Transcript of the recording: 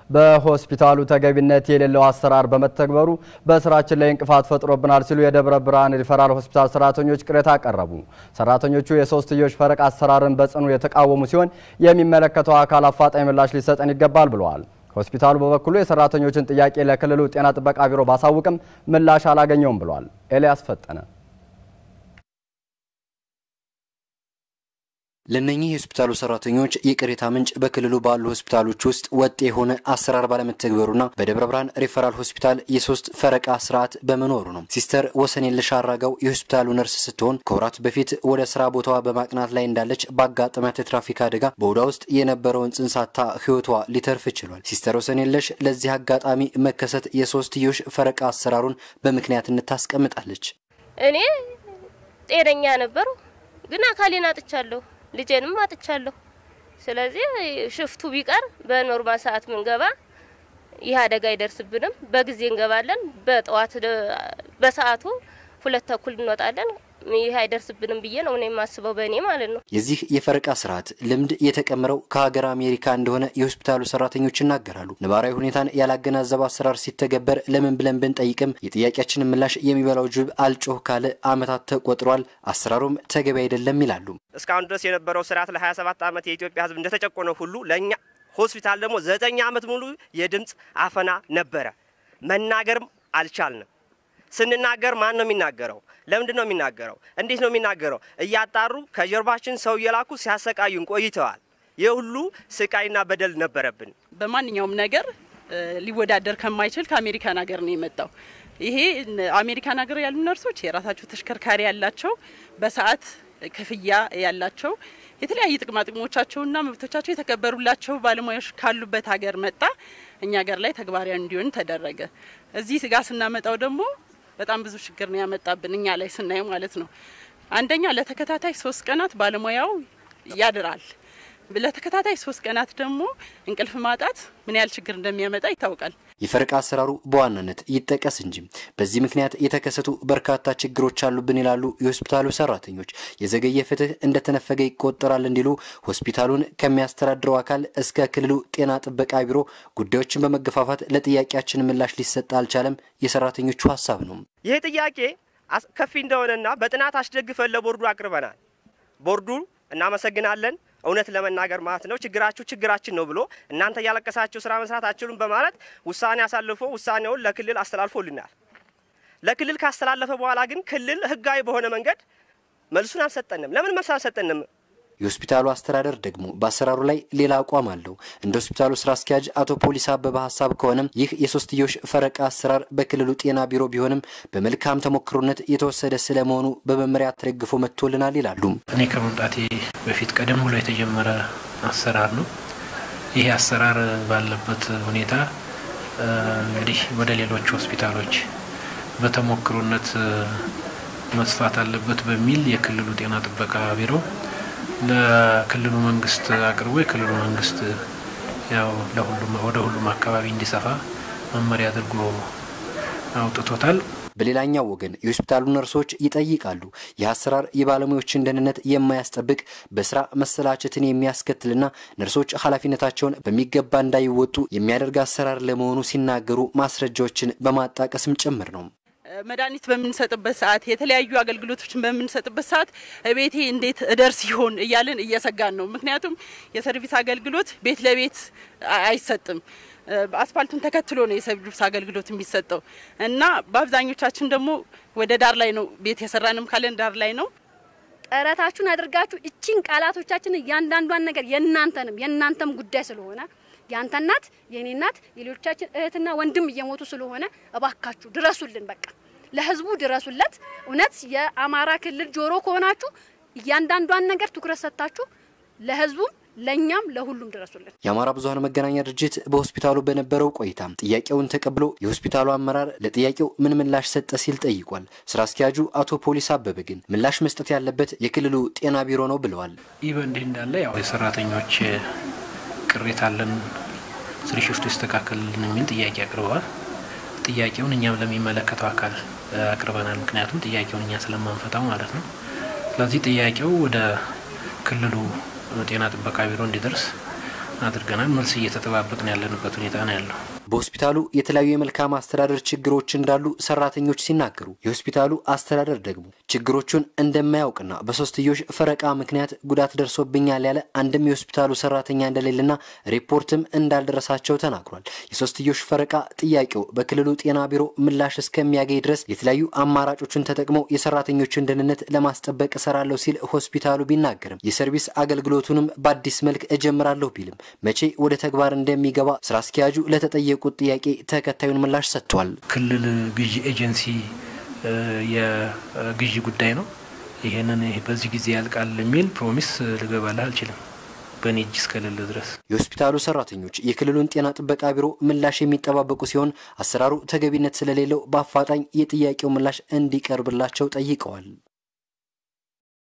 በሆስፒታሉ ተገቢነት የሌለው አሰራር በመተግበሩ በስራችን ላይ እንቅፋት ፈጥሮብናል ሲሉ የደብረ ብርሃን ሪፈራል ሆስፒታል ሰራተኞች ቅሬታ አቀረቡ። ሰራተኞቹ የሶስትዮሽ ፈረቃ አሰራርን በጽኑ የተቃወሙ ሲሆን የሚመለከተው አካል አፋጣኝ ምላሽ ሊሰጠን ይገባል ብለዋል። ሆስፒታሉ በበኩሉ የሰራተኞችን ጥያቄ ለክልሉ ጤና ጥበቃ ቢሮ ባሳውቅም ምላሽ አላገኘውም ብሏል። ኤልያስ ፈጠነ ለነኚህ የሆስፒታሉ ሰራተኞች የቅሬታ ምንጭ በክልሉ ባሉ ሆስፒታሎች ውስጥ ወጥ የሆነ አሰራር ባለመተግበሩና በደብረ ብርሃን ሪፈራል ሆስፒታል የሶስት ፈረቃ ስርዓት በመኖሩ ነው። ሲስተር ወሰንየለሽ አራጋው የሆስፒታሉ ነርስ ስትሆን ከወራት በፊት ወደ ስራ ቦታዋ በማቅናት ላይ እንዳለች ባጋጠማት የትራፊክ አደጋ በሆዷ ውስጥ የነበረውን ጽንስ አጥታ ህይወቷ ሊተርፍ ችሏል። ሲስተር ወሰንየለሽ ለዚህ አጋጣሚ መከሰት የሶስትዮሽ ፈረቃ አሰራሩን በምክንያትነት ታስቀምጣለች። እኔ ጤነኛ ነበሩ፣ ግን አካሌን አጥቻለሁ ልጄንም አጥቻለሁ። ስለዚህ ሽፍቱ ቢቀር በኖርማል ሰዓት ምንገባ ይህ አደጋ አይደርስብንም። በጊዜ እንገባለን። በጠዋት በሰዓቱ ሁለት ተኩል እንወጣለን። ይህ አይደርስብንም ብዬ ነው እኔ የማስበው በእኔ ማለት ነው። የዚህ የፈረቃ ስርዓት ልምድ የተቀመረው ከሀገር አሜሪካ እንደሆነ የሆስፒታሉ ሰራተኞች ይናገራሉ። ነባራዊ ሁኔታን ያላገናዘበ አሰራር ሲተገበር ለምን ብለን ብንጠይቅም የጥያቄያችንን ምላሽ የሚበላው ጅብ አልጮህ ካለ ዓመታት ተቆጥሯል፣ አሰራሩም ተገቢ አይደለም ይላሉ። እስካሁን ድረስ የነበረው ስርዓት ለ27 ዓመት የኢትዮጵያ ሕዝብ እንደተጨቆነ ሁሉ ለእኛ ሆስፒታል ደግሞ ዘጠኝ ዓመት ሙሉ የድምፅ አፈና ነበረ። መናገርም አልቻልንም። ስንናገር ማን ነው የሚናገረው? ለምንድን ነው የሚናገረው? እንዴት ነው የሚናገረው? እያጣሩ ከጀርባችን ሰው እየላኩ ሲያሰቃዩን ቆይተዋል። ይህ ሁሉ ስቃይና በደል ነበረብን። በማንኛውም ነገር ሊወዳደር ከማይችል ከአሜሪካን ሀገር ነው የመጣው። ይሄ አሜሪካን ሀገር ያሉ ነርሶች የራሳቸው ተሽከርካሪ ያላቸው፣ በሰዓት ክፍያ ያላቸው የተለያዩ ጥቅማ ጥቅሞቻቸውና መብቶቻቸው የተከበሩላቸው ባለሙያዎች ካሉበት ሀገር መጣ እኛ ሀገር ላይ ተግባራዊ እንዲሆን ተደረገ። እዚህ ስጋ ስናመጣው ደግሞ በጣም ብዙ ችግር ነው ያመጣብን እኛ ላይ ስናየው ማለት ነው። አንደኛ ለተከታታይ ሶስት ቀናት ባለሙያው ያድራል። ለተከታታይ ሶስት ቀናት ደግሞ እንቅልፍ ማጣት ምን ያህል ችግር እንደሚያመጣ ይታወቃል። የፈረቃ አሰራሩ በዋናነት ይጠቀስ እንጂ በዚህ ምክንያት የተከሰቱ በርካታ ችግሮች አሉብን ይላሉ የሆስፒታሉ ሰራተኞች። የዘገየ ፍትህ እንደተነፈገ ይቆጠራል እንዲሉ ሆስፒታሉን ከሚያስተዳድረው አካል እስከ ክልሉ ጤና ጥበቃ ቢሮ ጉዳዮችን በመገፋፋት ለጥያቄያችን ምላሽ ሊሰጥ አልቻለም የሰራተኞቹ ሀሳብ ነው። ይህ ጥያቄ ከፊ እንደሆነና በጥናት አስደግፈን ለቦርዱ አቅርበናል። ቦርዱ እናመሰግናለን እውነት ለመናገር ማለት ነው ችግራችሁ ችግራችን ነው ብሎ እናንተ እያለቀሳችሁ ስራ መስራት አችሉም በማለት ውሳኔ አሳልፎ ውሳኔውን ለክልል አስተላልፎልናል። ለክልል ካስተላለፈ በኋላ ግን ክልል ህጋዊ በሆነ መንገድ መልሱን አልሰጠንም። ለምን መልስ አልሰጠንም? የሆስፒታሉ አስተዳደር ደግሞ በአሰራሩ ላይ ሌላ አቋም አለው። እንደ ሆስፒታሉ ስራ አስኪያጅ አቶ ፖሊስ አበበ ሀሳብ ከሆነም ይህ የሶስትዮሽ ፈረቃ አሰራር በክልሉ ጤና ቢሮ ቢሆንም በመልካም ተሞክሮነት የተወሰደ ስለመሆኑ በመመሪያ ተደግፎ መጥቶልናል ይላሉ። እኔ ከመምጣቴ በፊት ቀደም ብሎ የተጀመረ አሰራር ነው። ይህ አሰራር ባለበት ሁኔታ እንግዲህ ወደ ሌሎች ሆስፒታሎች በተሞክሮነት መስፋት አለበት በሚል የክልሉ ጤና ጥበቃ ቢሮ ለክልሉ መንግስት አቅርቦ የክልሉ መንግስት ያው ለሁሉም ወደ ሁሉም አካባቢ እንዲሰፋ መመሪያ አድርጎ አውጥቶታል። በሌላኛው ወገን የሆስፒታሉ ነርሶች ይጠይቃሉ። ይህ አሰራር የባለሙያዎችን ደህንነት የማያስጠብቅ በስራ መሰላቸትን የሚያስከትልና ነርሶች ኃላፊነታቸውን በሚገባ እንዳይወጡ የሚያደርግ አሰራር ለመሆኑ ሲናገሩ ማስረጃዎችን በማጣቀስም ጭምር ነው። መድኃኒት በምንሰጥበት ሰዓት የተለያዩ አገልግሎቶችን በምንሰጥበት ሰዓት ቤቴ እንዴት እደርስ ይሆን እያልን እየሰጋን ነው። ምክንያቱም የሰርቪስ አገልግሎት ቤት ለቤት አይሰጥም። አስፋልቱን ተከትሎ ነው የሰርቪስ አገልግሎት የሚሰጠው እና በአብዛኞቻችን ደግሞ ወደ ዳር ላይ ነው ቤት የሰራንም ካለን ዳር ላይ ነው። ጥረታችሁን አድርጋችሁ እቺን ቃላቶቻችን እያንዳንዷን ነገር የእናንተንም የእናንተም ጉዳይ ስለሆነ ያንተ እናት የኔ እናት የሌሎቻችን እህትና ወንድም እየሞቱ ስለሆነ እባካችሁ ድረሱልን። በቃ ለህዝቡ ድረሱለት። እውነት የአማራ ክልል ጆሮ ከሆናችሁ እያንዳንዷን ነገር ትኩረት ሰጥታችሁ ለህዝቡም ለእኛም ለሁሉም ድረሱልን። የአማራ ብዙኃን መገናኛ ድርጅት በሆስፒታሉ በነበረው ቆይታ ጥያቄውን ተቀብሎ የሆስፒታሉ አመራር ለጥያቄው ምን ምላሽ ሰጠ ሲል ጠይቋል። ስራ አስኪያጁ አቶ ፖሊስ አበበ ግን ምላሽ መስጠት ያለበት የክልሉ ጤና ቢሮ ነው ብለዋል። ይህ በእንዲህ እንዳለ ያው የሰራተኞች ቅሬታ አለን ስሪ ሽፍቱ ይስተካከልልን የሚል ጥያቄ አቅርበዋል። ጥያቄውን እኛም ለሚመለከተው አካል አቅርበናል። ምክንያቱም ጥያቄውን እኛ ስለማንፈታው ማለት ነው። ስለዚህ ጥያቄው ወደ ክልሉ ጤና ጥበቃ ቢሮ እንዲደርስ አድርገናል። መልስ እየተጠባበቅን ያለንበት ሁኔታ ነው ያለው። በሆስፒታሉ የተለያዩ የመልካም አስተዳደር ችግሮች እንዳሉ ሰራተኞች ሲናገሩ፣ የሆስፒታሉ አስተዳደር ደግሞ ችግሮቹን እንደማያውቅና በሶስትዮሽ ፈረቃ ምክንያት ጉዳት ደርሶብኛል ያለ አንድም የሆስፒታሉ ሰራተኛ እንደሌለና ሪፖርትም እንዳልደረሳቸው ተናግሯል። የሶስትዮሽ ፈረቃ ጥያቄው በክልሉ ጤና ቢሮ ምላሽ እስከሚያገኝ ድረስ የተለያዩ አማራጮችን ተጠቅመው የሰራተኞችን ደህንነት ለማስጠበቅ እሰራለሁ ሲል ሆስፒታሉ ቢናገርም የሰርቪስ አገልግሎቱንም በአዲስ መልክ እጀምራለሁ ቢልም መቼ ወደ ተግባር እንደሚገባ ስራ አስኪያጁ ለተጠየቁት ጥያቄ ተከታዩን ምላሽ ሰጥቷል። ክልል ግዢ ኤጀንሲ የግዢ ጉዳይ ነው። ይሄንን በዚህ ጊዜ ያልቃል የሚል ፕሮሚስ ልገባልህ አልችልም በእኔ እጅ እስከሌለ ድረስ። የሆስፒታሉ ሰራተኞች የክልሉን ጤና ጥበቃ ቢሮ ምላሽ የሚጠባበቁ ሲሆን አሰራሩ ተገቢነት ስለሌለው በአፋጣኝ የጥያቄው ምላሽ እንዲቀርብላቸው ጠይቀዋል።